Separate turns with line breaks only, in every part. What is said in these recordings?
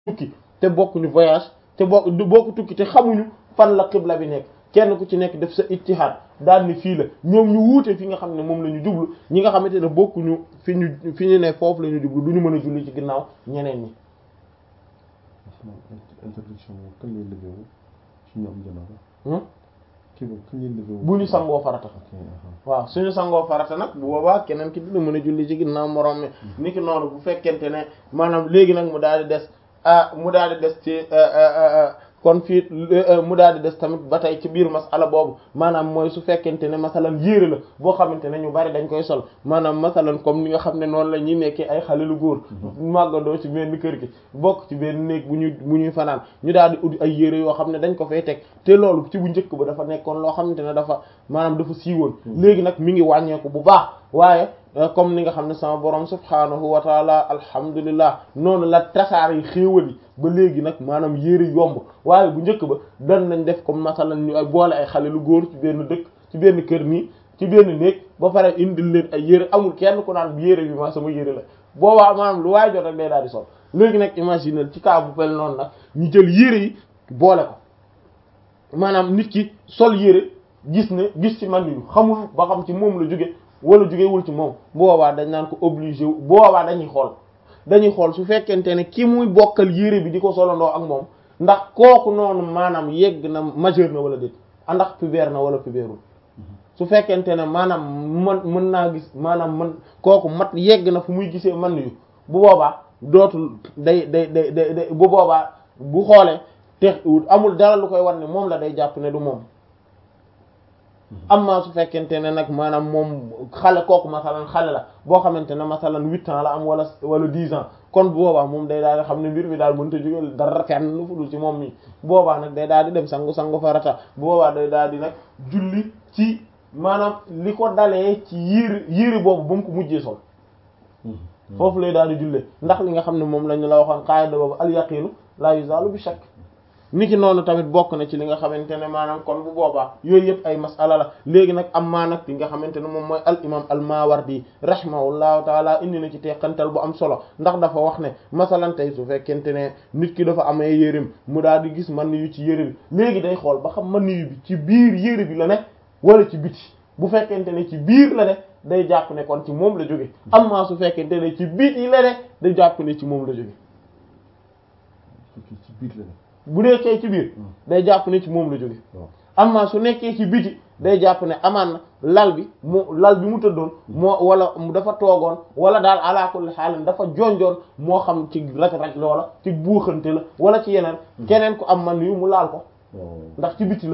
tukki te bokkuñu voyage te bokk du bokk tukki te xamuñu fan la xibla bi nekk kenn ku ci nekk def sa ijtihaad daal ni fii la ñoom ñu wuute fi nga xam ne moom la ñu jublu ñi nga xamante ne bokkuñu fi ñu fi ñu ne foofu la ñu jublu du ñu mën a julli ci ginnaaw ñeneen ñi.
interdiction boobu kañ lay levé wu ci ñoom janaaba. kii boobu kañ lay levé wu.
bu ñu sangoo farata. waaw suñu sangoo farata nag bu boobaa keneen ki dina mën a julli ci ginnaaw morom mi. ni ki noonu bu fekkente ne maanaam léegi nag mu daal di des ah mu daal di des ci. kon fii mu daal di des tamit ba tey ci biir masala boobu maanaam mooy su fekkente ne masalan yére la boo xamante ne ñu bari dañ koy sol maanaam masalan comme ni nga xam ne noonu la ñuy nekkee ay xale lu góor màggandoo ci benn kër gi bokk ci benn néeg bu ñuy bu ñuy fanaan ñu daal di ut ay yére yoo xam ne dañ ko fay teg te loolu ci bu njëkk ba dafa nekkoon loo xamante ne dafa maanaam dafa siiwoon léegi nag mi ngi wàññeeku bu baax waaye comme ni nga xam ne sama borom subhaanahu wa taala alhamdulillah noonu la tasaar yi xéewal yi ba léegi nag maanaam yére yomb waaye bu njëkk ba dan nañ def comme masalan ñu ay boole ay xale lu góor ci benn dëkk ci benn kër nii ci benn néeg ba pare indil leen ay yére amul kenn ku naan yére bi ma sama yére la boobaa maanaam lu waay jot rek day daal di sol léegi nag imaginer ci cas bu pel noonu nag ñu jël yére yi boole ko maanaam nit ki sol yére gis ne gis ci man yu xamul ba xam ci moom la jóge wala jógewul ci moom boobaa dañ naan ko obligé boobaa dañuy xool dañuy xool su fekkente ne ki muy bokkal yére bi di ko solandoo ak moom ndax kooku noonu maanaam yegg na majeur na wala déet ndax pubère na wala pubèreul su fekkente ne maanaam man mën naa gis maanaam man kooku mat yegg na fu muy gisee man yu bu boobaa dootul day day day day bu boobaa bu xoolee te amul dara lu koy war ne moom la day jàpp ne du moom amma su fekkente ne nag maanaam moom xale kooku masalan xale la boo xamante ne masalan huit ans la am wala wala dix ans kon bu boobaa moom day daal di xam ne mbir mi daal mënta jóge dara fenn lu fudul ci moom mi boobaa nag day daal di dem sangu sangu farata bu boobaa day daal di nag julli ci maanaam li ko dalee ci yére yére boobu ba mu ko mujjee sol foofu lay daal di jullee ndax li nga xam ne moom la ñu la waxoon qaida boobu al yaqinu la yuzalu bi shakk niki noonu tamit bokk na ci li nga xamante ne maanaam kon bu boobaa yooyu yëpp ay masala la léegi nag am maa nag li nga xamante ne moom mooy al imam al mawardi rahimahullahu taala indi na ci teqantal bu am solo ndax dafa wax ne masalan tey su fekkente ne nit ki dafa amee yéreem mu daal di gis man yu ci yére bi léegi day xool ba xam man yu bi ci biir yére bi la ne wala ci biti bu fekkente ne ci biir la ne day jàpp ne kon ci moom la jóge am maa su fekkente ne ci biti la ne day jàpp ne ci moom la jóge
ci biir la ne
bu nekkee ci biir day jàpp ne ci moom la jóge amma su nekkee ci biti day jàpp ne amaan na lal bi mu lal bi mu tëddoon moo wala dafa toogoon wala daal ala kulli xaalin dafa jonjoon moo xam ci raj-raj loola ci buuxante la wala ci yeneen keneen ku am man yu mu laal ko ndax ci biti la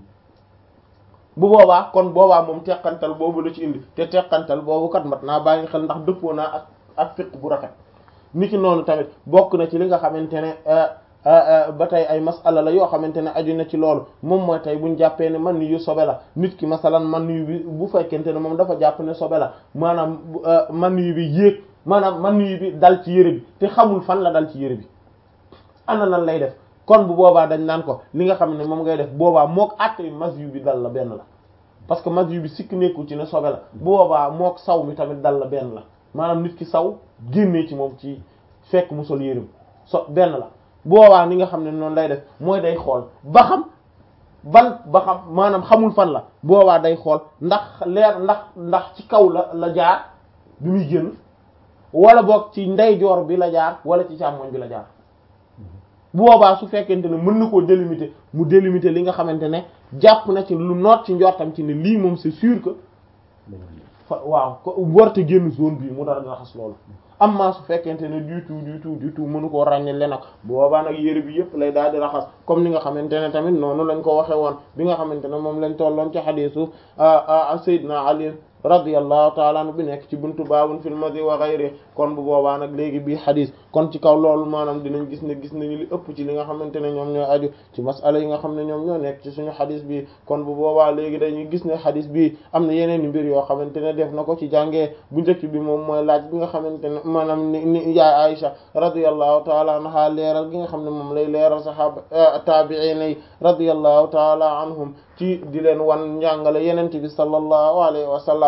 bu boobaa kon boobaa moom teqantal boobu la ci indi te teqantal boobu kat mat naa bàyyi xel ndax dëppoo naa ak ak fiq bu rafet niki noonu tamit bokk na ci li nga xamante ne ba tey ay masala la yoo xamante ne aju na ci loolu moom mooy tey buñ jàppee ne man yu sobe la nit ki masalan man yu bi bu fekkente ne moom dafa jàpp ne sobe la maanaam man yu bi yéeg maanaam man yu bi dal ci yére bi te xamul fan la dal ci yére bi ana lan lay def kon bu boobaa dañ naan ko li nga xam ne moom ngay def boobaa mook àtte mas yu bi dal la benn la parce que mas yu bi sikk nekkul ci ne sobe la bu boobaa mook saw mi tamit dal la benn la maanaam nit ki saw génnee ci moom ci fekk mu sol yére bi so benn la boobaa ni nga xam ne noonu lay def mooy day xool ba xam ban ba xam maanaam xamul fan la boobaa day xool ndax leer ndax ndax ci kaw la la jaar bi muy génn wala boog ci ndeyjoor bi la jaar wala ci càmmoñ bi la jaar boobaa su fekkente ne mën na koo délimiter mu délimiter li nga xamante ne jàpp na ci lu noot ci njortam ci ne lii moom c'est sûr que fa waaw ko warta génn zone bii mu dara raxas loolu amma su fekkente ne du tout du tout du tout mënu koo ràññale nag boobaa nag yére bi yëpp lay daal di raxas comme ni nga xamante ne tamit noonu lañ ko waxe woon bi nga xamante ne moom lañ tolloon ci xadiisu Seydina Ali radiyallahu taala anhu bi nekk ci buntu baabun fil madi wa ghayri kon bu boobaa nag léegi bii xadis kon ci kaw loolu maanaam dinañ gis ne gis nañu li ëpp ci li nga xamante ne ñoom ñoo aju ci masala yi nga xam ne ñoom ñoo nekk ci suñu xadis bi kon bu boobaa léegi dañuy gis ne xadis bi am na yeneen i mbir yoo xamante ne def na ko ci jàngee bu njëkk bi moom mooy laaj bi nga xamante ne maanaam ni ni yaay Aisha radiyallahu taala anha leeral gi nga xam ne moom lay leeral saxaaba taabi'iin yi radiyallahu taala anhum ci di leen wan njàngale yenente bi sallallahu alayhi wa sallam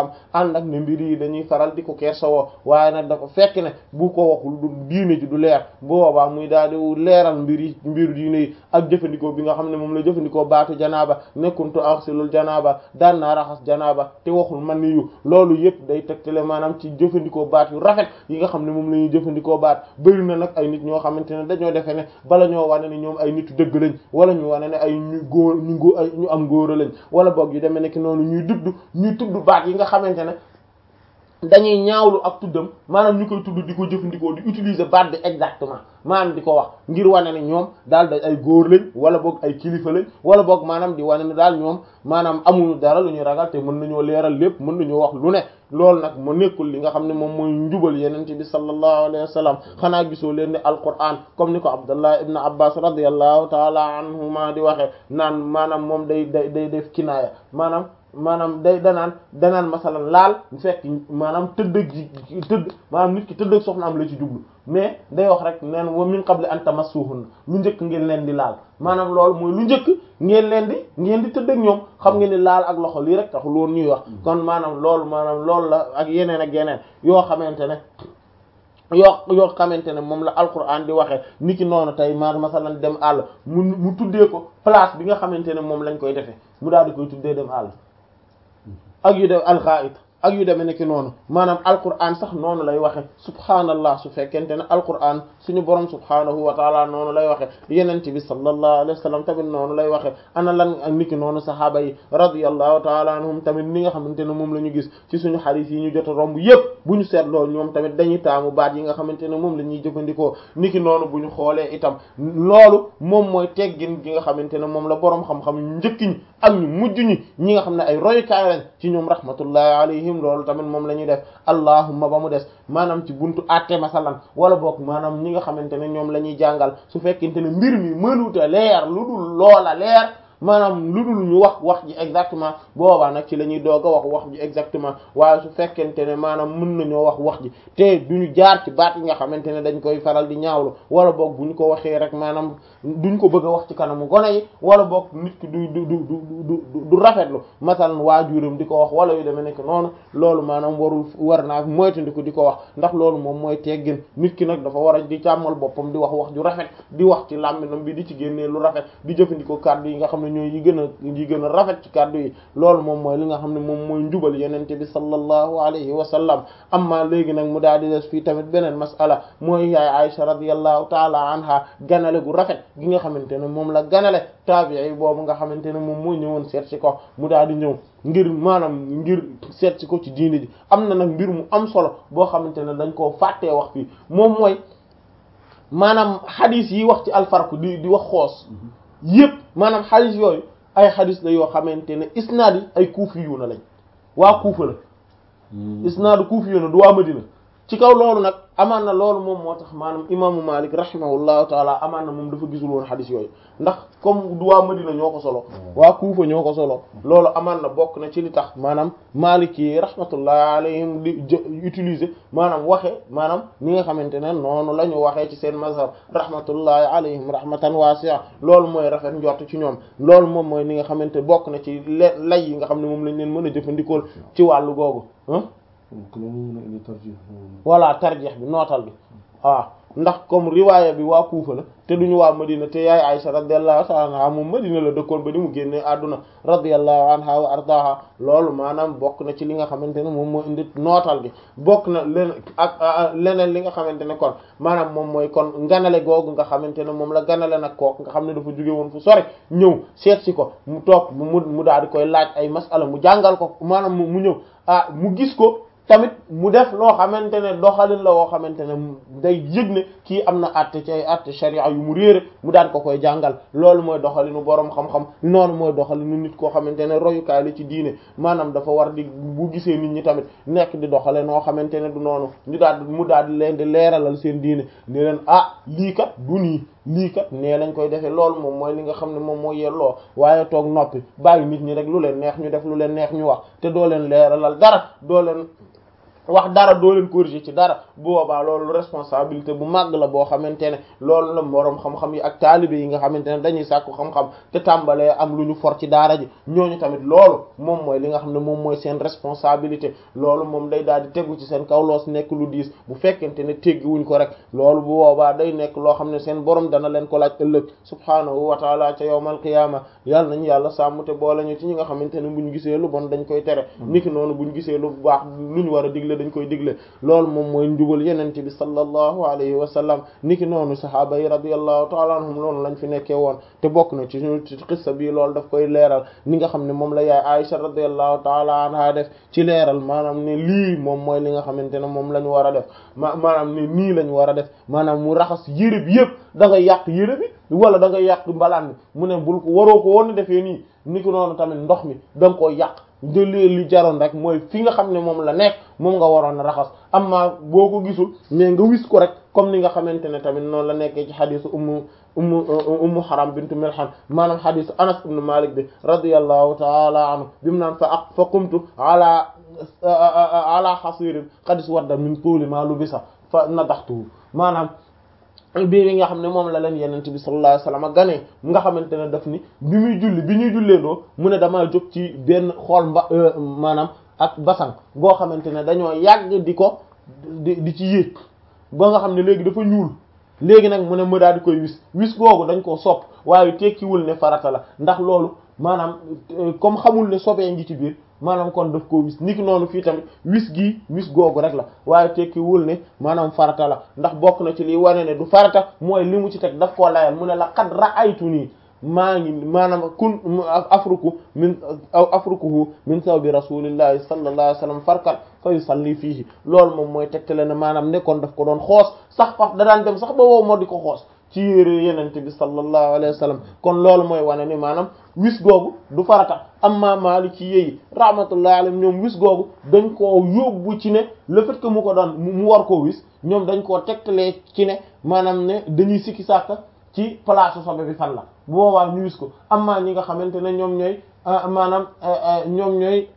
kilifaam ànd ak ne mbir yi dañuy faral di ko kersawoo waaye nag dafa fekk ne bu ko waxul du diine ji du leer boobaa muy daal di leeral mbir yi mbir diine yi ak jëfandikoo bi nga xam ne moom la jëfandikoo baatu janaaba nekkuntu axsilul janaaba daan naa raxas janaaba te waxul man ni yu loolu yëpp day tegtale maanaam ci jëfandikoo baat yu rafet yi nga xam ne moom la ñuy jëfandikoo baat bëri na nag ay nit ñoo xamante ne dañoo defee ne bala ñoo wane ne ñoom ay nitu dëgg lañ wala ñu wane ne ay ñu góor ñu góor ay ñu am góor lañ wala boog yu demee nekk noonu ñuy dudd ñuy tudd baat yi nga xamante ne dañuy ñaawlu ak tuddam maanaam ñu koy tudd di ko jëfandikoo di utiliser baat bi exactement maanaam di ko wax ngir wane ne ñoom daal da ay góor lañ wala boog ay kilifa lañ wala boog maanaam di wane ne daal ñoom maanaam amuñu dara lu ñuy ragal te mën nañoo leeral lépp mën nañoo wax lu ne loolu nag mu nekkul li nga xam ne moom mooy njubal yenente bi sallallahu alayhi wa sallam xanaa gisoo leen ne alquran comme ni ko abdullah ibn abbas radiallahu taala anhuma di waxee naan maanaam moom day day day def kinaaya maanaam maanaam day danaan danaan masalan laal bu fekk maanaam tëdd gi tëdd maanaam nit ki tëdd ak soxnaam la ci jublu mais day wax rek neen wa min qabli an tamassuhun lu njëkk ngeen leen di laal maanaam loolu mooy lu njëkk ngeen leen di ngeen di tëdd ak ñoom xam ngeen ni laal ak loxo lii rek taxul woon ñuy wax kon maanaam loolu maanaam loolu la ak yeneen ak yeneen yoo xamante ne yoo yoo xamante ne moom la alquran di waxee ni ki noonu tey ma masalan dem àll mu mu tuddee ko place bi nga xamante ne moom lañ koy defee mu daal di koy tuddee dem àll ak yu dem alxaait ak yu demee nekk noonu maanaam alquran sax noonu lay waxe subhaanallah su fekkente ne alquran suñu borom subhaanahu wa taala noonu lay waxe yenente bi sallallahu alayhi wa sallam tamit noonu lay waxe ana lan ak niki noonu sahaaba yi radiyallahu taala anhum tamit ni nga xamante ne moom la ñu gis ci suñu xadiis yi ñu jot a romb yépp bu ñu seetloo ñoom tamit dañuy taamu baat yi nga xamante ne moom la ñuy jëfandikoo niki noonu bu ñu xoolee itam loolu moom mooy teggin gi nga xamante ne moom la boroom xam-xam ñu njëkk ñi ak ñu mujj ñi ñi nga xam ne ay royukaay lañ ci ñoom rahmatullahi alayhim loolu tamit moom la ñuy def allahumma ba mu des maanaam ci buntu àtte masalan wala boog maanaam ñi nga xamante ne ñoom la ñuy jàngal su fekkente ne mbir mi mënuta leer lu dul loola leer maanaam lu dul ñu wax wax ji exactement boobaa nag ci la ñuy doog a wax wax ji exactement waaye su fekkente ne maanaam mën nañoo wax wax ji te duñu jaar ci baat yi nga xamante ne dañ koy faral di ñaawlu wala boog bu ñu ko waxee rek maanaam duñ ko bëgg a wax ci kanamu gone yi wala boog nit ki du du du du du rafetlu masalan waajuram di ko wax wala yu demee nekk noonu loolu maanaam warul war naa moytandiku di ko wax ndax loolu moom mooy teggin nit ki nag dafa war a di càmmal boppam di wax wax ju rafet di wax ci làmminam bi di ci génnee lu rafet di jëfandikoo kàddu yi nga xam ne ñooy yi gën a yi gën a rafet ci kàddu yi loolu moom mooy li nga xam ne moom mooy njubal yenente bi sallallahu alayhi wa sallam amma léegi nag mu daal di des fii tamit beneen masala mooy yaay Aisha radiyallahu taala anha ganale gu rafet gi nga xamante ne moom la ganale taabii boobu nga xamante ne moom mooy ñëwoon seet si ko mu daal di ñëw ngir maanaam ngir seet si ko ci diini ji am na nag mbir mu am solo boo xamante ne dañ koo fàttee wax fii moom mooy maanaam xadis yi wax ci alfarku di di wax xoos yépp maanaam xadis yooyu ay xadis la yoo xamante ne isnaad yi ay kuufi yu na lañ waa kuufa la isnaadu kuufi yu na du waa madina ci kaw loolu nag amaan na loolu moom moo tax maanaam imaamu Malik rahimahullahu taala amaan na moom dafa gisul woon xadis yooyu ndax comme du waa Madina ñoo ko solo waa Kuufa ñoo ko solo loolu amaan na bokk na ci li tax maanaam Malik yi rahmatullahi alayhim di utiliser maanaam waxe maanaam ni nga xamante ne noonu la ñu waxee ci seen mazhab rahmatullahi alayhim rahmatan wasi'a loolu mooy rafet njort ci ñoom loolu moom mooy ni nga xamante bokk na ci lay yi nga xam ne moom lañ leen mën a jëfandikool ci wàllu googu voilà tarjeex bi nootal bi waaw ndax comme riwaaya bi waa Kuufa la te duñu waa Madina te yaay Aysa radiyallahu ta'ala anha moom Madina la dëkkoon ba ni mu génnee àdduna radiyallahu anha wa ardaha loolu maanaam bokk na ci li nga xamante ne moom moo indi nootal gi bokk na len ak leneen li nga xamante ne kon maanaam moom mooy kon ganale googu nga xamante ne moom la ganale nag kook nga xam ne dafa jóge woon fu sori ñëw seet si ko mu toog mu mu daal di koy laaj ay masala mu jàngal ko maanaam mu ñëw ah mu gis ko tamit mu def loo xamante ne doxalin la woo xamante ne day yëg ne kii am na àtte ci ay àtte sharia yu mu réere mu daan ko koy jàngal loolu mooy doxalinu boroom xam-xam noonu mooy doxalinu nit koo xamante ne royukaay la ci diine maanaam dafa war di bu gisee nit ñi tamit nekk di doxale noo xamante ne du noonu ñu daal mu daal di leen di leeralal seen diine ni leen ah lii kat du nii lii kat nee lañ koy defee loolu moom mooy li nga xam ne moom mooy yelloo waaye toog noppi bàyyi nit ñi rek lu leen neex ñu def lu leen neex ñu wax te doo leen leeralal dara doo leen wax dara doo leen corriger ci dara bu boobaa loolu responsabilité bu màgg la boo xamante ne loolu la moroom xam-xam yi ak taalibe yi nga xamante ne dañuy sàkku xam-xam te tàmbalee am lu ñu for ci daara ji ñooñu tamit loolu moom mooy li nga xam ne moom mooy seen responsabilité loolu moom day daal di tegu ci seen kaw loos nekk lu diis bu fekkente ne teggiwuñ ko rek loolu bu boobaa day nekk loo xam ne seen borom dana leen ko laaj ëllëg subhaanahu wa taala ca yawmal qiyaama yàlla nañu yàlla sàmm te boole ñu ci ñi nga xamante ne buñ gisee lu bon dañ koy tere niki noonu buñ gisee lu baax lu ñu war a digle dañ koy digle loolu moom mooy njubal yenente bi sallallahu alayhi wa sallam niki noonu sahaaba yi radiyallahu taala anhum loolu lañ fi nekkee woon te bokk na ci ci xissa bi loolu daf koy leeral ni nga xam ne moom la yaay Aisha radiyallahu taala anha def ci leeral maanaam ne lii moom mooy li nga xamante ne moom la ñu war a def ma maanaam ne nii la ñu war a def maanaam mu raxas yére bi yëpp da nga yàq yére bi wala da nga yàq mbalaan bi mu ne bul ko waroo ko woon defee nii niki noonu tamit ndox mi da nga koo yàq de li jaroon rek mooy fi nga xam ne moom la nekk moom nga waroon a raxas amma boo ko gisul mais nga wis ko rek comme ni nga xamante ne tamit noonu la nekkee ci xadisu ummu ummu ummu haram bintu milhan maanaam xadisu anas ibn malik bi radiyallahu taala anhu bi mu naan fa ak fa qumtu ala ala xasirin xadis wadda min tuuli ma lubisa fa nadaxtuhu maanaam bii bi nga xam ne moom la leen yenente bi sallallahu alayhi wasallam ganee nga xamante ne daf ni bi muy julli bi ñuy julleendoo mu ne damaa jóg ci benn xool mba maanaam ak basan boo xamante ne dañoo yàgg di ko di di ci yéeg ba nga xam ne léegi dafa ñuul léegi nag mu ne mu daal di koy wis wis googu dañ koo sopp waaye tekkiwul ne farata la ndax loolu maanaam comme xamul ne sobee ngi ci biir maanaam kon daf koo wis niki noonu fii tamit wis gii wis googu rek la waaye tekkiwul ne maanaam farata la ndax bokk na ci liy wane ne du farata mooy li mu ci teg daf koo layal mu ne la qad ra'aytu nii maa ngi maanaam kun afruku min afrukuhu min sawbi rasulillahi sallallahu alayhi wasallam farkat fa yusalli fiihi loolu moom mooy tegtale ne maanaam nekkoon daf ko doon xoos sax faf da daan dem sax ba wow moo di ko xoos ci yére yenente bi sallallahu alayhi wa sallam kon loolu mooy wane ni maanaam wis googu du farata amma Maliki yi rahmatullahi alayhim ñoom wis googu dañ koo yóbbu ci ne le fait que mu ko daan mu war koo wis ñoom dañ koo tegtalee ci ne maanaam ne dañuy sikki sàkka ci place sobe bi fan la bu boobaa ñu wis ko amma ñi nga xamante ne ñoom ñooy maanaam ñoom ñooy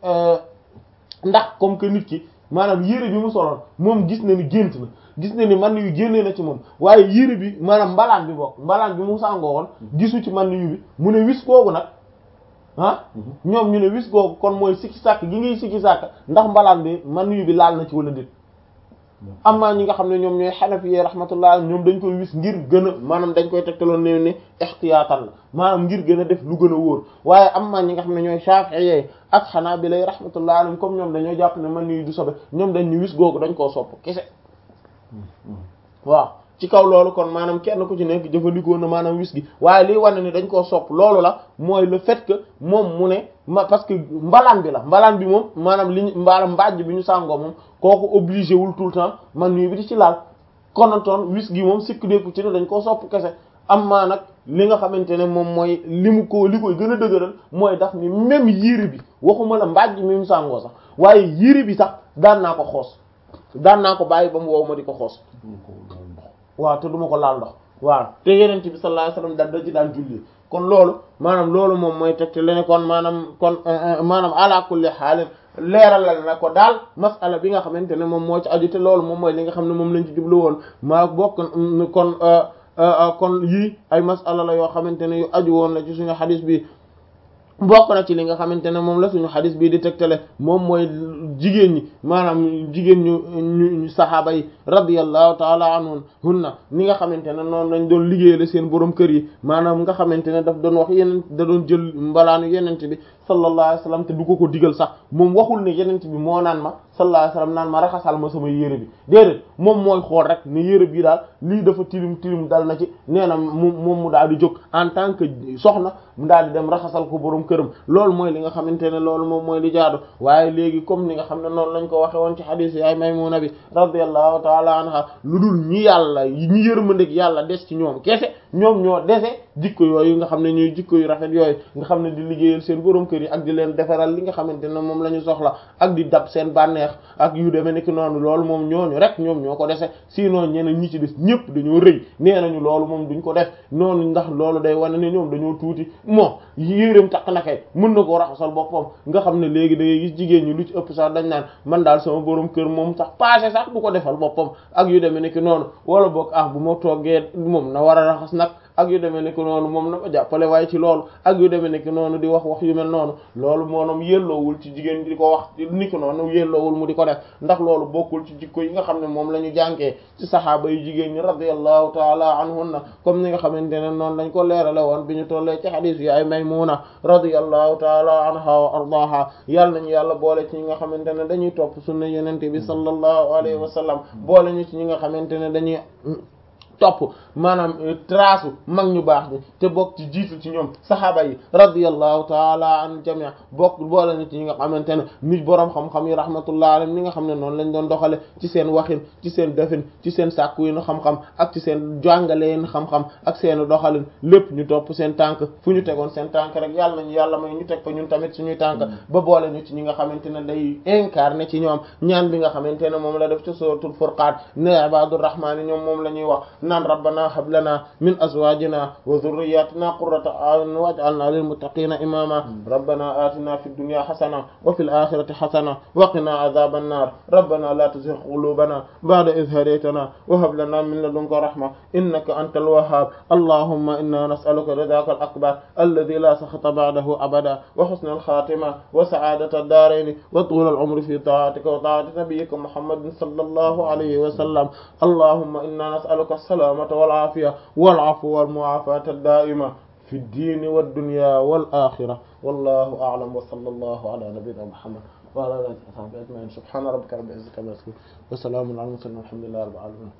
ndax comme que nit ki maanaam yére bi mu soloon moom gis na ni gént na gis na ni man yu génnee na ci moom waaye yére bi maanaam mbalaan bi bokk mbalaan bi mu sàngoo woon gisu ci man yu bi mu ne wis googu nag ah ñoom ñu ne wis googu kon mooy sikki sàkk gi ngay sikki sàkk ndax mbalaan bi man yu bi laal na ci wala déet amma ñi nga xam ne ñoom ñooy xanafi rahmatullah ñoom dañ koy wis ngir gën a maanaam dañ koy tegtaloon ne ne ixtiyaatan la maanaam ngir gën a def lu gën a wóor waaye amma ñi nga xam ne ñooy shafi'i ak xanaabila rahmatullah alayhim comme ñoom dañoo jàpp ne man yu du sobe ñoom dañ ñu wis googu dañ koo sopp kese waaw ci kaw loolu kon maanaam kenn ku ci nekk jëfandikoo na maanaam wis gi waaye liy wane ni dañ koo sopp loolu la mooy le fait que moom mu ne ma parce que mbalaan bi la mbalaan bi moom maanaam li ñu mbaalaam mbàjj bi ñu sàngoo moom kooku obligé wul tout le temps man nuyu bi di ci laal konantoon wis gi moom sikk dékku ci ne dañ koo sopp kese am maa nag li nga xamante ne moom mooy li mu ko li koy gën a dëgëral mooy daf ni même yére bi waxuma la mbàjj mi mu sàngoo sax waaye yére bi sax daan naa ko xoos daan naa ko bàyyi ba mu wow ma di ko xoos waaw te duma ko laal ndox waaw te yeneen bi sallallahu alayhi wasallam daan da ci daan julli kon loolu maanaam loolu moom mooy tegte lene kon maanaam kon maanaam ala kulli xaalin leeralal na ko daal masala bi nga xamante ne moom moo ci aju te loolu moom mooy li nga xam ne moom lañ ci jublu woon maa bokk kon kon yii ay masala la yoo xamante ne yu aju woon la ci suñu xadis bi bokk na ci li nga xamante ne moom la suñu xadis bii di tegtale moom mooy jigéen ñi maanaam jigéen ñu ñu saxaaba yi radiyallahu taala anhum hunna ni nga xamante ne noonu lañ doon liggéeyale seen borom kër yi maanaam nga xamante ne daf doon wax yeneen da doon jël mbalaanu yenente bi sallallahu alayhi wasallam te du ko ko digal sax moom waxul ne yenente bi moo naan ma sallallahu alayhi wasallam naan ma raxasal ma sama yére bi déedéet moom mooy xool rek ne yére bi daal lii dafa tilim tilim dal na ci nee na mu moom mu daal di jóg en tant que soxna mu daal di dem raxasal ko borom këram loolu mooy li nga xamante ne loolu moom mooy li jaadu waaye léegi comme ni nga xam ne noonu lañ ko waxe woon ci xadiis yaay Maymuna bi radiyallahu taala anha lu dul ñi yàlla ñi yërmandeeg yàlla des ci ñoom kese ñoom ñoo dese jikko yooyu nga xam ne ñuy jikko yu rafet yooyu nga xam ne di liggéeyal seen borom kër yi ak di leen defaral li nga xamante ne moom la ñu soxla ak di dab seen bànneex ak yu demee nekk noonu loolu moom ñooñu rek ñoom ñoo ko dese sinon ñeneen ñi ci des ñëpp dañoo rëy nee nañu loolu moom duñ ko def noonu ndax loolu day wane ne ñoom dañoo tuuti moo yéreem takk na kay mën na koo raxasal boppam nga xam ne léegi da ngay gis jigéen ñi lu ci ëpp sax dañ naan man daal sama borom kër moom sax passé sax du ko defal boppam ak yu demee nekk noonu wala boog ah bu ma toggee moom na war a raxas nag ak yu demee nekk noonu moom na ko jàppale waaye ci loolu ak yu demee nekk noonu di wax wax yu mel noonu loolu moonom yelloowul ci jigéen di ko wax ni ko noonu yelloowul mu di ko def ndax loolu bokkul ci jikko yi nga xam ne moom la ñu jànkee ci saxaaba yu jigéen ñi radiyallahu taala anhunna comme ni nga xamante ne noonu lañ ko leerale woon bi ñu tollee ci xadiis yi ay Maymuna radiyallahu taala anha wa ardaha yàlla nañu yàlla boole ci ñi nga xamante ne dañuy topp sunna yenente bi sallallahu alayhi wa sallam boole ñu ci ñi nga xamante ne dañuy topp maanaam trace mag ñu baax ñi te bokk ci jiitu ci ñoom saxaaba yi radiyallahu taala an jamii bokk boole na ci ñi nga xamante ne nit boroom xam-xam yi rahmatullah alayhim ñi nga xam ne noonu lañ doon doxale ci seen waxin ci seen defin ci seen sàkku yi nu xam-xam ak ci seen jàngaleen xam-xam ak seen doxalin lépp ñu topp seen tànk fu ñu tegoon seen tànk rek yàlla nañu yàlla may ñu teg fa ñun tamit suñuy tànk ba boole ñu ci ñi nga xamante ne day incarné ci ñoom ñaan bi nga xamante ne moom la def ci suratul furqaan ne ibadur rahmaan ñoom moom la ñuy wax naan rabbana hab lana min azwajina wa dhurriyyatina qurrata a'yun waj'alna lil muttaqina imama rabbana atina fid dunya hasana wa fil akhirati hasana wa qina adhaban nar rabbana la tuzigh qulubana ba'da idh hadaytana wa hab lana min ladunka rahma innaka antal wahhab allahumma inna nas'aluka ridaka al akbar alladhi la sakhata ba'dahu abada wa husna al khatima wa sa'adata ad-darain wa tul al umri fi ta'atika wa ta'ati nabiyyika muhammadin sallallahu alayhi wa sallam allahumma inna nas'aluka as-salamata والعافية والعفو والمعافاة الدائمة في الدين والدنيا والآخرة والله أعلم وصلى الله على نبينا محمد وعلى آله وصحبه أجمعين سبحان ربك رب العزة عما يصفون وسلام على المرسلين والحمد لله رب العالمين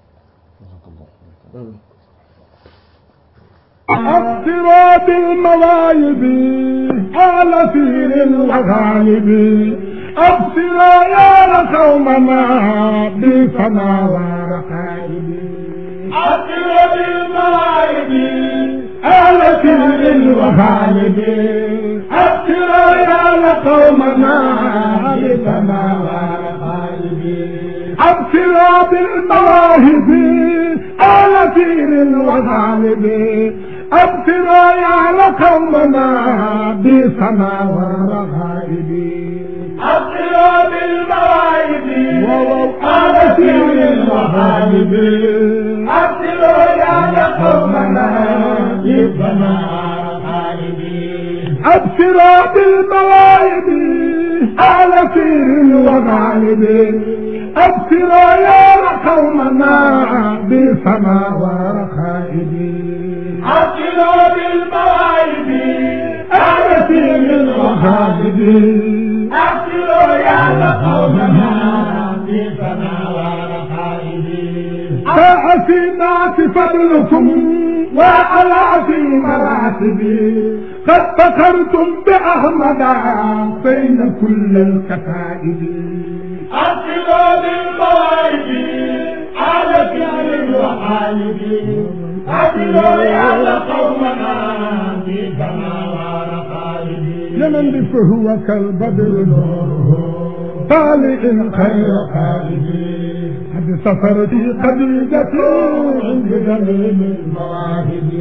أقصرات المواهب على سير الغالب أبصر يا قومنا بسما ورقائب أقصر المواهب على سير الغالب أبصر يا قومنا بسما ورقائب أبصر بالمواهب على سير الغالب أبصر يا قومنا بسما والرغائب أبصر بالمواهب على سير الغالب أبصر يا قومنا بسما والرغائب أبصر بالمواهب على سير الغالب أبصر يا قومنا بسما ورخائب أبصر بالمواهب على سير الغالب أبصر يا قومنا بسما ورخائب فأفي الناس فضلكم وعلى في مراتبي قد فخرتم بأحمد بين كل الكتائب أصلوا بالمواهب على فعل الوحايب أصلوا يا قومنا في سماوات رقائب لمن فهو كالبدر نوره طالع خير قائب قد سفر في قديدة عند جميل المواهب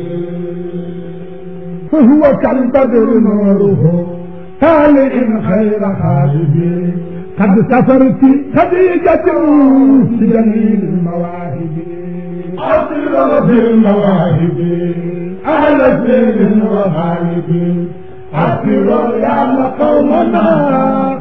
فهو كالبدر نوره طالع خير خالد قد سفرت خديجة في جميل المواهب أصل بالمواهب أهل الدين وغالب أصل يا قومنا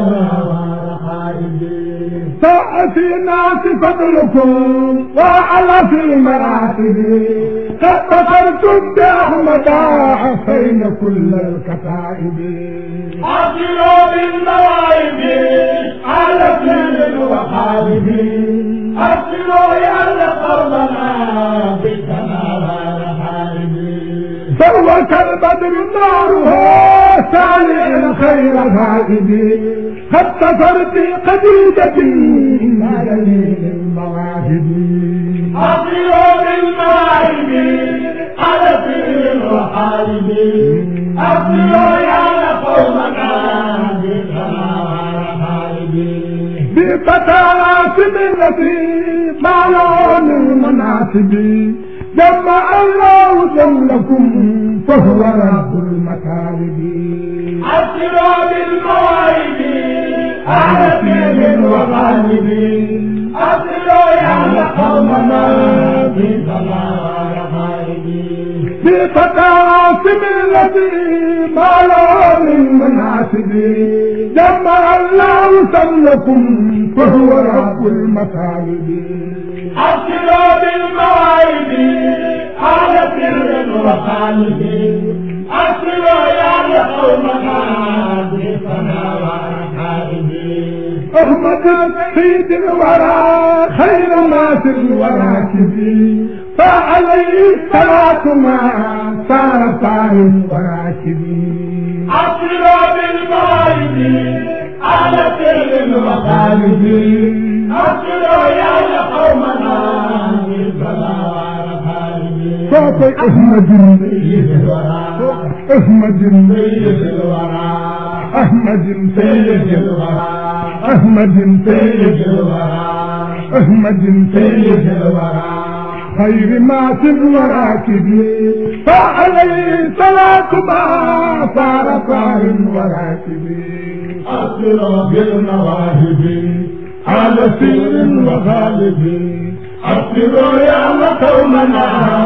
ساعة في الناس فضلكم وعلى في المراتب قد بصرتم بأحمد حسين كل الكتائب أصلوا بالمواهب على كل الوحائب أصلوا يا قومنا بالسماوات فهو كالبدر ناره سالع خير غائب قد سفرت قديدة إلى جميل المواهب أصلوا بالمواهب على في الذي معلون المناسب جمع الله جملكم فهو رب المكارم
أسروا بالمواهب أهل فيل وغالب أسروا يا قومنا في
بفتى عاصم الذي معلون المناسب جمع الله سملكم فهو رب المكارم
أسروا بالمواهب أهل فيل وغالب أسروا يا قومنا في
أحمد سيد الورى خير ناس الوراكب فعليه الصلاة ما صار صار وراكب
أسروا بالمواهب على فعل وغالب أسروا يا قومنا
صوت أحمد أحمد أحمد سيد أحمد سيد أحمد سيد خير ما في الوراكب فعليه صلاة ما صار صار وراكب
أسروا بالمواهب على سر وغالب أسروا يا قومنا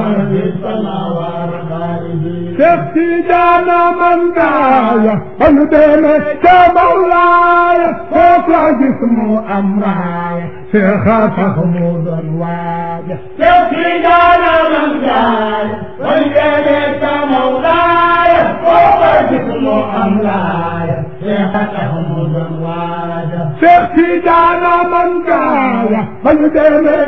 بالصلاة والغالب
شفتي جانا من دايا فندنا كمولاي فوق جسمه أمراي شيخ محمود الواجه
يبكي جانا من جاي والجنة مولاي فوق جسم أملاي شيختهم الواجه
شفتي جانا من دايا فندنا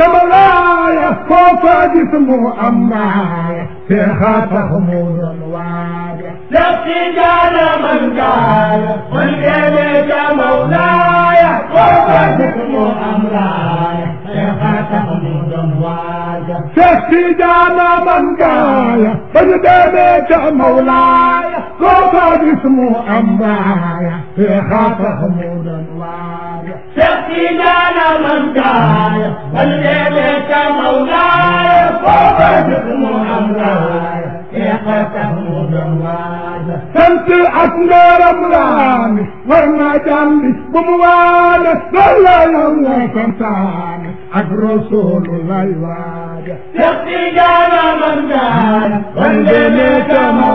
كمولاي فوق جسمه أمراي شيخ محمود الواجه
يبكي جانا من جاي والجنة مولاي فوق جسم أملاي شيختهم الواجه
شفتي جانا من دايا فندنا كمولاي فوق جسمه أمراي شيخ محمود الواجه
يبكي جانا من جاي والجنة مولاي فوق جسم أملاي شيختهم الواجه
sant ak ngërëm laani war naa jàmbi bu mu waane loolu la yàlla santaane ak rasuulu lay waaja
يبكي جانا من جاي والجنة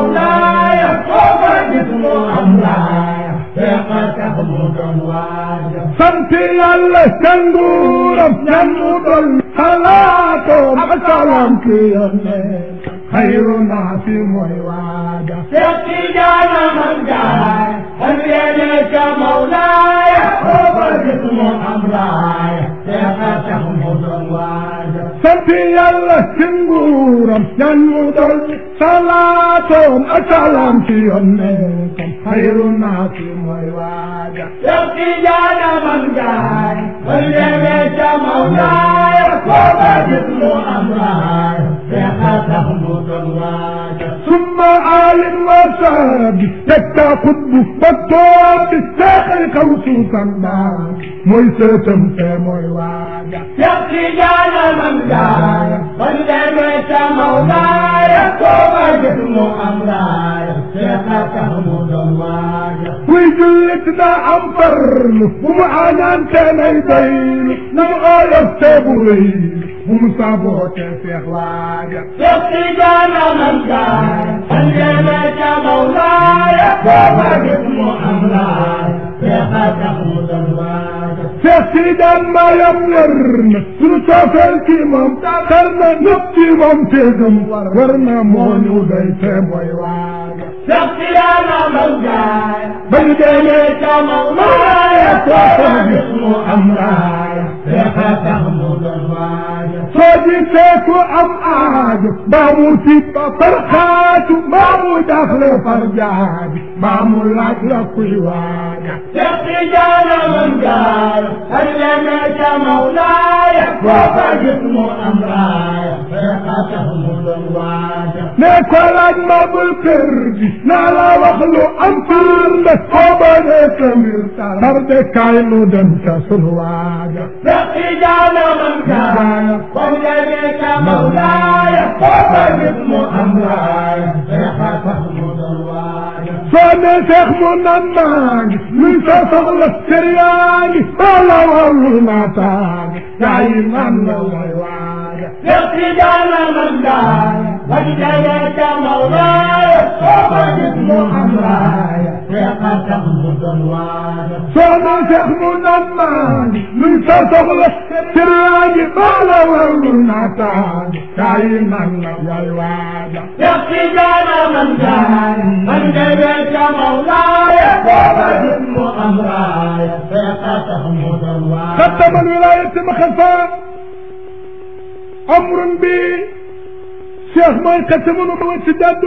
مولاي فوق جسم أملاي شيختهم الواجه
sant yàlla ca nguuram ñan mu dol xalaatoom ak salam ki yonne xayru naa fi mooy waaja
يبكي جانا من جاي والجنة مولاي فوق جسم أملاي شيختهم الواجه
sant yàlla ci nguuram ñan mu dol salaatoom ak salam ki yonne kam xayru naa fi mooy waaja
يبكي جانا من جاي والجنة مولاي فوق جسم أملاي شيختهم الواجه
ثم آل وصحب تكتا قطب بطوب الساخر كوسوسا بار موي سيتم في موي واجا
يبكي جانا من جاي والجنة مولاي فوق جسم أملاي شيختهم الواجه
وي جلت دا ام فرل ومعانان كان يدين نم آية سيبوري ومصابوت سيخ واجا
يبكي جانا من جاي والجنة مولاي فوق جسم أملاي شيختهم الواجه
seeti daan mayam wër na sunu coofeel kii moom xel na ñëpp ci moom téegam war na moo ñu doy te mooy waaga
يبكي جانا من جاي
ba ñu demee
والجنة مولاي فوق جسم أملاي شيختهم الواجه
soo gisee ku am aajo mbaa mu tiit far xaatu mbaa mu dafle far jaabi mbaa mu laaj la kuy waaga
يبكي جانا من جاي والجنة مولاي فوق جسم أملاي
ne ko laaj ma bul kër gi naa la wax lu am fiir la soo bañee sa mbir tar de kaay nu dem ca sunu waaja soo ne seex mu nan maa ngi luy sa soxla kër yaa ngi wala warul naa taangi yaa yi nan la way waaja soo ne seex mu nan maa ngi luy sa soxla kër yaa ngi wala warul naa taangi yaa yi nan la way waaja ختم الولاية مخفى أمر بي شيخ ما يقسم وسداد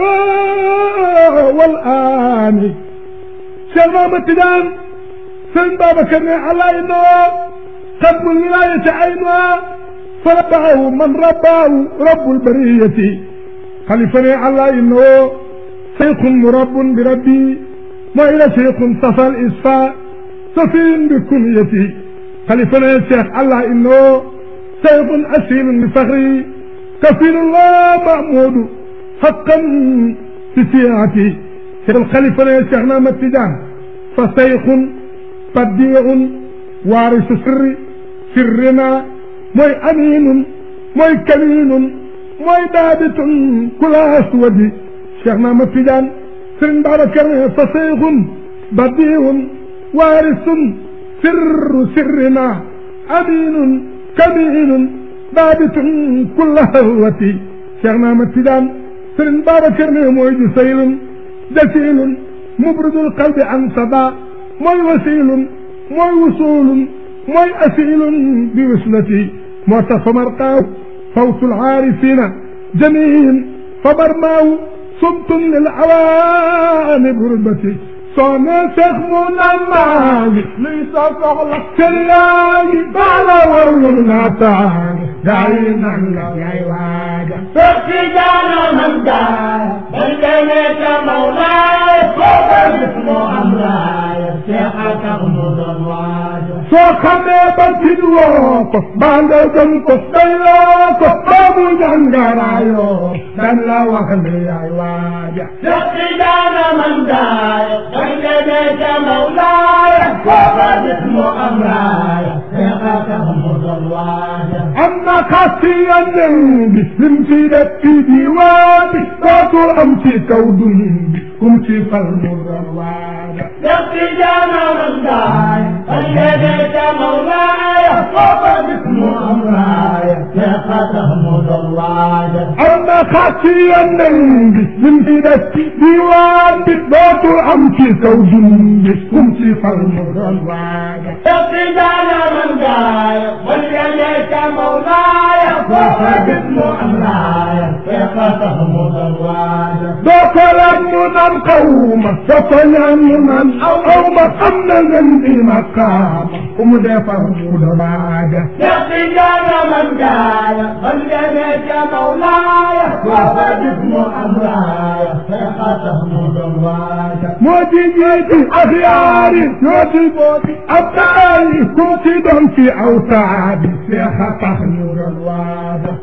والآن شيخ ما متدان سن بابا كان على إنه ختم الولاية عينها فربعه من رباه رب البرية خليفني على إنه شيخ مرب بربي ما إلى شيخ صفى الإصفاء سفين بكنيتي خليفنا الشيخ الله إنه شيخ أسيل بفخري كفيل الله محمود حقا في سيعتي شيخ الخليفة يا شيخ نام التجان فشيخ بديع وارث سر سرنا موي أمين موي كمين موي دابت كل أسود شيخ نام التجان سرن بارك فشيخ بديع وارث سر سرنا أمين كمين ثابت كل هوتي شيخنا متدان سرن بابا كرني موي جسيل جسيل مبرد القلب عن صدى موي وسيل موي وصول موي أسيل بوصلتي موت فمرقاو فوت العارفين جميل فبرماو صمت للعوان بربتي soone seex mu nan maagi luy sa soxla kër yaa ngi baala warlu naa taangi gaa yi nan la ngay waaja soo xamee ba tit woo ko baa nga gëm ko dayloo ko baa mu jàngaraayoo dan la wax ne yaay waaja am na xasiya nen bi lim ci def ci diwaan bi dootul am ci kaw dun bi kum ci fal mu doon waaja am na xasiya nen bi lim ci def ci diwaan bi dootul am ci kaw dun bi kum ci fal mu doon waaja doo ko laaj mu naan xawma doo ko ñaan mu naan aw aw ma xam na ngeen di ma kaama ku mu defar mu da waaja moo di jiiti axyaari ñoo di booti abdaali ku ci doon fi aw taadi seex a tax ñu doon waaja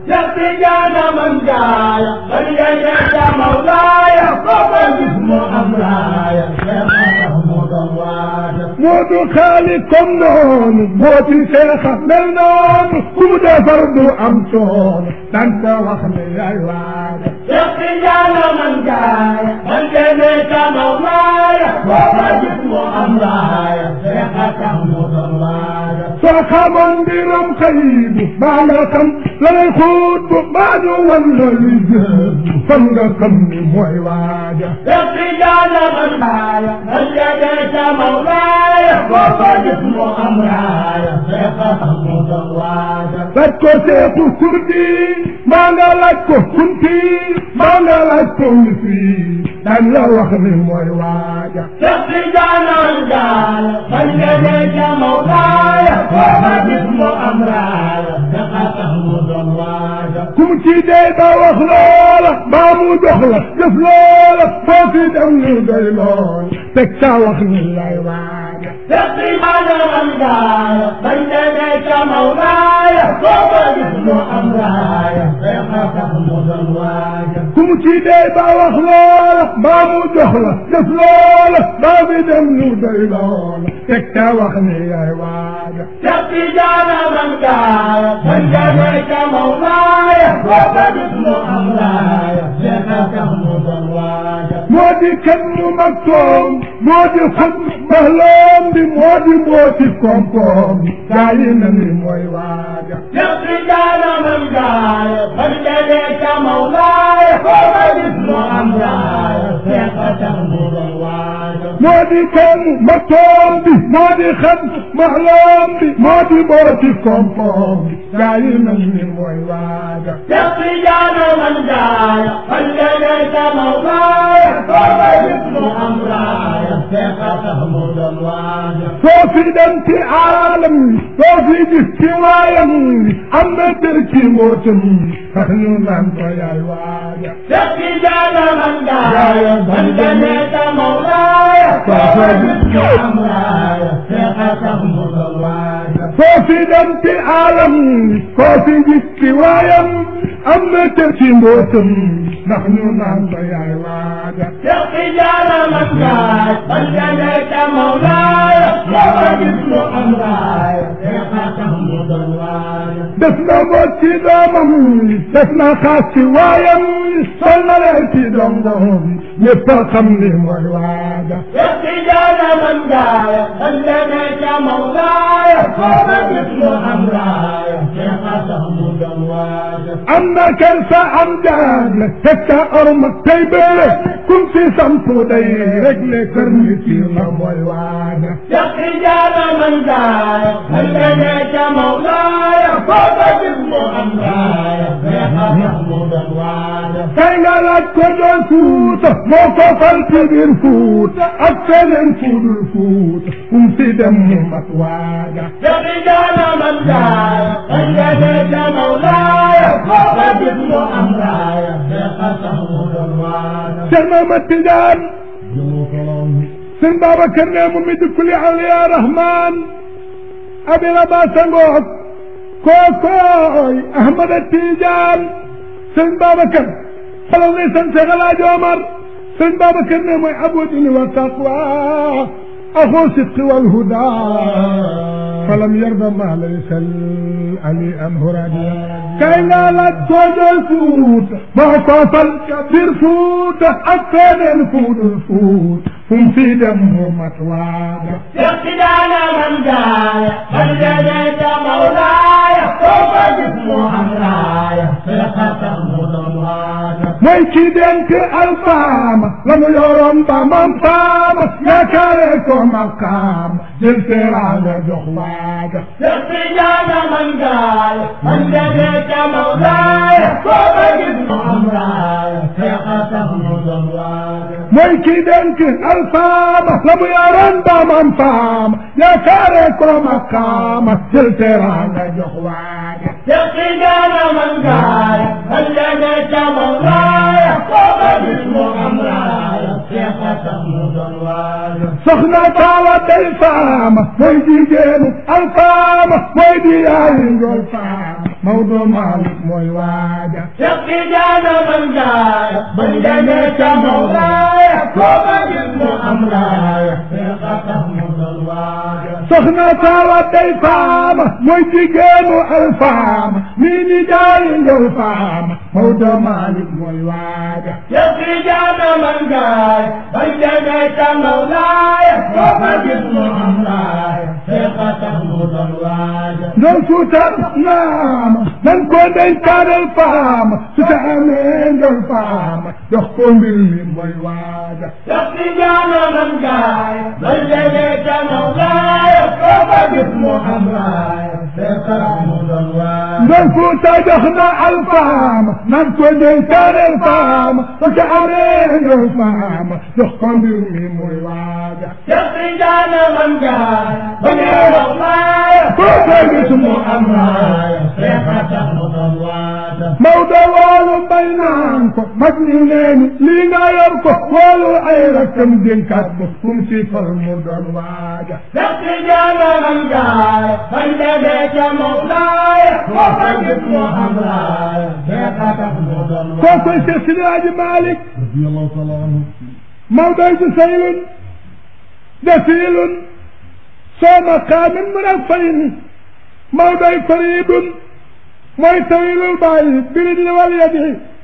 moo du xaali comme noonu moo di seexa mel noonu ku mu defar du am coono dan ko wax ne yaay waaja soo xamoon mbiram xëy baa nga xam la lay xuut bu baa ñu wan la li gën fan nga xam ni mooy waaja laaj ko seexu kurdi maa nga laaj ko kunti maa nga laaj ko misri daan la wax ni mooy waaja ku mu ci dee ba wax loola mbaa mu jox la jëf loola foo fi dem ñu doy lool teg ca wax ni lay waaja
Seqimana man gaaya bañ demee ca Mawlaaya booba gis mu am raaya feexa tax mu doon waaja
ku mu ci dee ba wax loola mbaa mu jox la jëf loola mbaa fi dem ñu doy lool teg ca wax ni lay waaja
Seqijana man gaaya bañ demee ca Mawlaaya booba gis mu am raaya feexa tax mu doon waaja
moo di kenn mu mag toom moo di xut mahloom di moo di mbooti koom-koom gaa yi na ni mooy waaja
Seqijana man gaaya bañ demee ca Mawlaaya booba gis mu am raaya feexa tax mu doon waaja
moo di kenn ma toom bi moo di xat mahloom bi moo di mbooti koom-koom gaa yi na ni mooy waaja
Seqijana man gaaya bañ demee ca Mawlaaya booba gis mu am raaya feexa tax mu doon waaja
soo fi dem ci aalam soo fi gis ci waayam am na dër ci mbootam tax ñu naan ko yaay waaja
Seqijana man gaaya bañ demee ca Mawlaaya booba gis mu am raaya feexa tax mu doon waaja
soo fi dem ci aalam soo fi gis ci waayam am na dër ci mbootam ndax ñu naan ko yaay waaja
Seqijana man gaaya bañ demee ca Mawlaaya booba gis mu am raaya feexa tax mu doon waaja
def na mboot ci doomam def na xaas ci waayam sol na leen ci dongoom ñëpp a xam ni mooy waaja
Seqijana man gaaya bañ demee ca Mawlaaya booba gis mu am raaya feexa tax mu doon waaja
am na kersa am jaagle teg ca orma tey bële kum si sampu day réglé kër ni ci la mooy waaja
Seqijana man gaaya bañ demee ca Mawlaaya booba gis mu am raaya feexa tax mu doon waaja
kay nga laaj ko doon fuuta moo ko fal ci biir fuuta ak feneen fuudul fuuta kum si dem mu mat waaja
Seqijana man gaaya bañ demee ca Mawlaaya booba gis mu am raaya feexa tax mu doon waaja
Cheikh Mahamad Tidiane sëñ Babacar ne mu mi dikkuli awliya rahman abila ba sangoog kookooy Ahmad Tidiane sëñ Babacar xalal ngay sant Cheikh El Hadj Omar sëñ Babacar ne mooy abu dini wa taqwa axu sidqi wal huda falam yarda ma laysa ali an huradiya kay nga laaj koojol fuuta moo ko fal bir fuuta ak feneen fuudul fuut fum fi dem mu mat waaga
Seqijana man gaaya bañ demee ca Mawlaaya booba gis mu am raaya feexa tax mu doon waaja
mooy ki denk alfaama la mu yoroon ba mam faama yaakaare ko maqaam jël teraanga jox waaga
Seqijana man gaaya bañ demee ca Mawlaaya booba gis mu am raaya feexa tax mu doon waaja
mooy ki denk alfaama la mu yoroon ba mam faama yaakaare ko maqaam jël teraanga jox waaga
Seqijana man gaaya bañ demee ca Mawlaaya booba gis mu am raaya feexa tax mu doon waaja
soxna taala day faama mooy jigéenu alfaama mooy di yaayi ngol faama Maodo Malick mooy waaja
Seqijana man gaaya bañ demee ca Mawlaaya booba gis mu am raaya feexa tax mu doon waaja
soxna taala day faama mooy jigéenu alfaama mii ni jaayi ngol faama Maodo Malick mooy waaja
Seqijana man gaaya bañ demee ca Mawlaaya booba gis mu am raaya feexa tax mu doon waaja
ndol suutar naama nan ko denkaanal faama su ta amee ndol faama dox ko mbir mi mooy waaja
Seqijana man gaaya bañ demee ca Mawlaaya booba gis mu am raaya
ndol fuuta jox na alfaama nan ko dénkaaneel faama ba ca amee ndol faama jox ko mbir mi muy waaja koo koy gis mu am Maodo woolu bay naan ko mag ñi neeni lii nga yor ko woolu ay rakkam dénkaat ko kum si fal mu doon waaja koo koy Seex Sidi Haaji Malik
radiyallahu taala anhu
Maodoy ju saylun jasiilun soo maqaamin murafayin Maodoy fariidun mooy tawilul bàyyi birid li wal yadi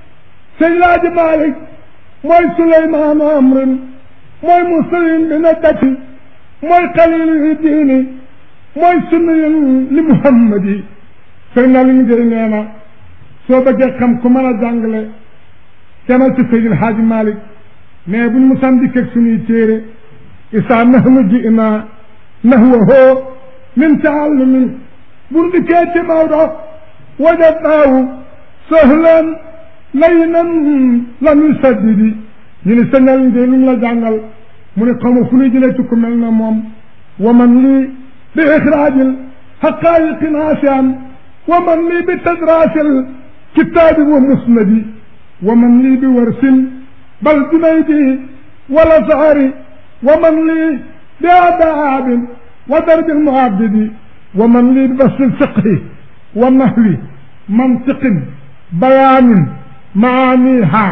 Seydi Haaji Malik mooy Suleymaan amrin mooy musayin bi naddati mooy xalilu diini mooy sunniyun li muhammadi sëñ na liñ jëy nee na soo bëggee xam ku mën a jàngale demal ci Seydi Haaji Malik mais buñ mu san dikk ak suñuy téere isaa nahnu ji'naa nahwahu min taallumin buñ dikkee ci Maodo wajadnaahu sahlan layyinan lam yusaddidi ñu ne sëñal de lu mu la jàngal mu ne xaw ma fu ñuy jëlee ci ku mel na moom wa man lii bi ixraajil xaqaayiqi naasian wa man lii bi tadraasil kitaabi wa musnadi wa man lii bi warsin bal junaydi wala saari wa man lii bi adaabin wa darbil muaddidi wa man lii bi basil fiqhi wa nahwi mantiqin bayaanin maaniha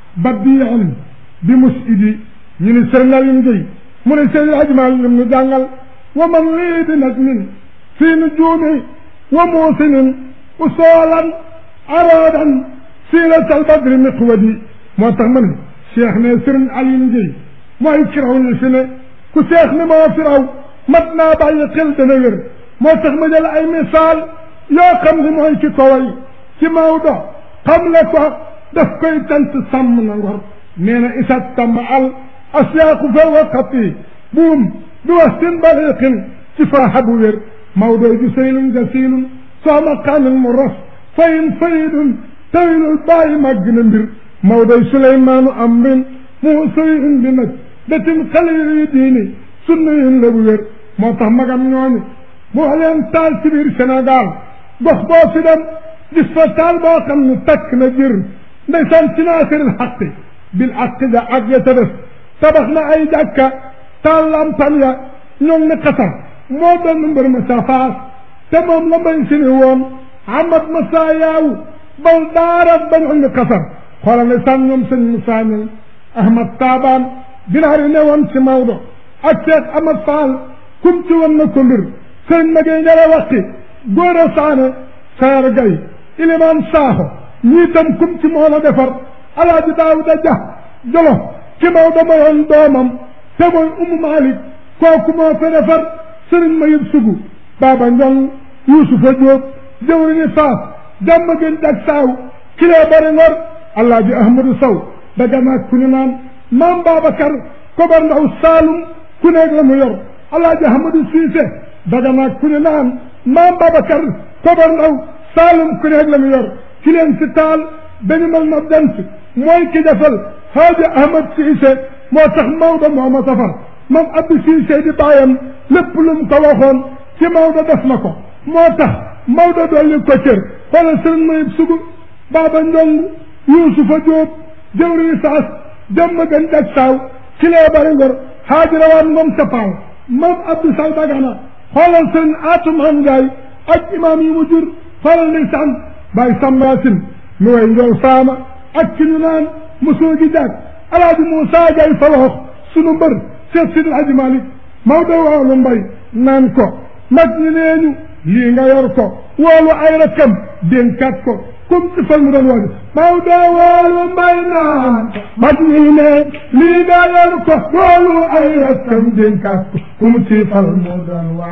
badiin bi musidi ñu ne sëriñ Aliou Guèye mu ne sëriñ Hadj Malick lim ñu jàngal wa man lii bi najmin fii nujuumi wa muusinin usoolan aroodan siiratal badri miqwadi moo tax ma ne cheikh ne sëriñ Aliou Guèye mooy firaw ñu fi ne ku cheikh ni moo firaw mat naa bàyyi xel dana wér moo tax ma jël ay misaal yoo xam ni mooy ci kaway ci Maodo xam le ko daf koy tant sàmm na ngor nee na isat tàmm al asyaaqu fa waqati buum bi wastin baliqin ci faaxa bu wér Maodo ju saylun jasilun soo maqaamin mu ras fayin fayidun tawilul bàyyi màgg na mbir Maodo Suleymaanu amrin mu sayin bi nag datin xalili diini sunna yin la bu wér moo tax magam ñooñu moo leen taal ci biir Sénégal gox boo fi dem gis fa taal boo xam ne takk na jër ndeysaan ci naasiril xaqi bil aqi ja ak ya ca def tabax na ay jàkka taal lampam ya ñoom ne xasar moo doon mbër ma sa faas te moom la mbay si ni woon amat ma saa yaawu bal daarat ba ñoom ne xasar xoolal ne sàn ñoom sëñ Moussa Niang Ahmad Taabaan dinaar yi ne woon ci Maodo ak Cheikh Ahmad Fall kum ci woon na ko mbir sëñ Magay Njara waxti góor a saane saar gay ilimaan saaxo ñii tam kum ci moo la defar alaaji daawuda ja jolo ci Maodo mayoon doomam te mooy umu Malik kooku moo fa defar sëriñ Mayib Sugu Baba Njong Yuusufa Jóob jëwriñu faas jàmm gën jak saaw kilee bari ngor alaaji Ahmadu Sow daga naag ku ñu naan maam Babacar kobar ndaw Saalum ku nekk la mu yor alaaji Ahmadu Siise daga naag ku ñu naan maam Babacar kobar ndaw Saalum ku nekk la mu yor ci leen si taal dañu mel na dent mooy ki defal Haaji Ahmad Siise moo tax Maodo moo ma safar moom Abdou Siise di bàyyam lépp lu mu ko waxoon ci Maodo def na ko moo tax Maodo dolli ko cër xoolal sëriñ Mayib Sugu Baba Njong Yuusufa Jóob jëwriñu saas jëmm gën jag saaw ci lee bari ngor Haaji Rawaan moom sapaaw moom Abdou Sall Dagana xoolal sëriñ Atumaan Njaay ak imaam yi mu jur xoolal ndeysaan Baay Sambaasin mi way njool faama ak ci ñu naan mosoo gi jaag alaaji Muusaa Gay faloox sunu mbër Seex Sidi Alaaji Malik Maodo woolu mbay naan ko mag ñi neeñu lii nga yor ko woolu ay rakkam dénkaat ko comme ci fal mu doon woote Maodo woolu mbay naan mag ñi ne lii nga yor ko woolu ay rakkam dénkaat ko comme ci fal mu doon waare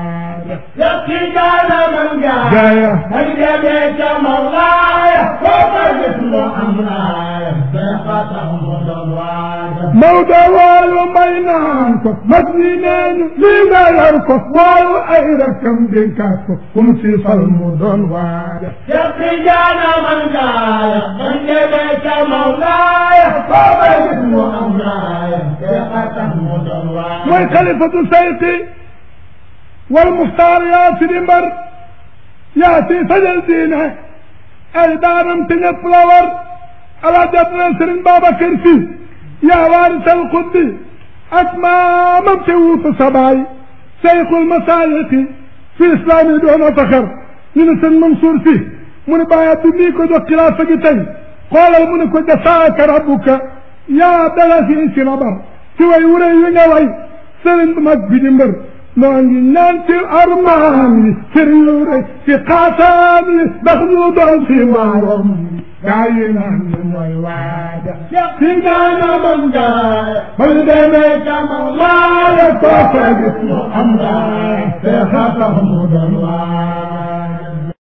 يقي كان من جاء
gaaya
من جبيت مولاي فوق جسم أمراي ثقة مضواي
Maodo waayu may naan ko mag ñi neeñu lii nga yor ko waayu ay rakam dénkaat ko kum si fal mu doon waaja
يقي كان من جاء من جبيت مولاي فوق جسم أمراي ثقة مضواي
mooy xalifatu sayqi wal muxtaar yaa si di mbar yaa si sajal diine ay daanam te ñëpp la war ala jàppale Sëriñ Babacar Si yaa waarisal xuddi ak maamam te wuutu sabaay sayxul masaayixi fi islam yi doon a faxar ñu ne sëñ Mansour Si mu ne bàyyi bi mii ko jox xilaafa gi tey xoolal mu ne ko jasaaka rabbuka yaa dala fii si labar ci way wure wi nga way sëriñ bu mag bi di mbër noo ngi ñaan ci armaan yi sëriñ yu rëy ci xaasaan yi ndax ñu doon si waarom gaa yi naan ñu mooy waaja
يقي كان من جاء
bal demee ca Mawlaaya koo fa gis mu am
أمراي ثقة مضواي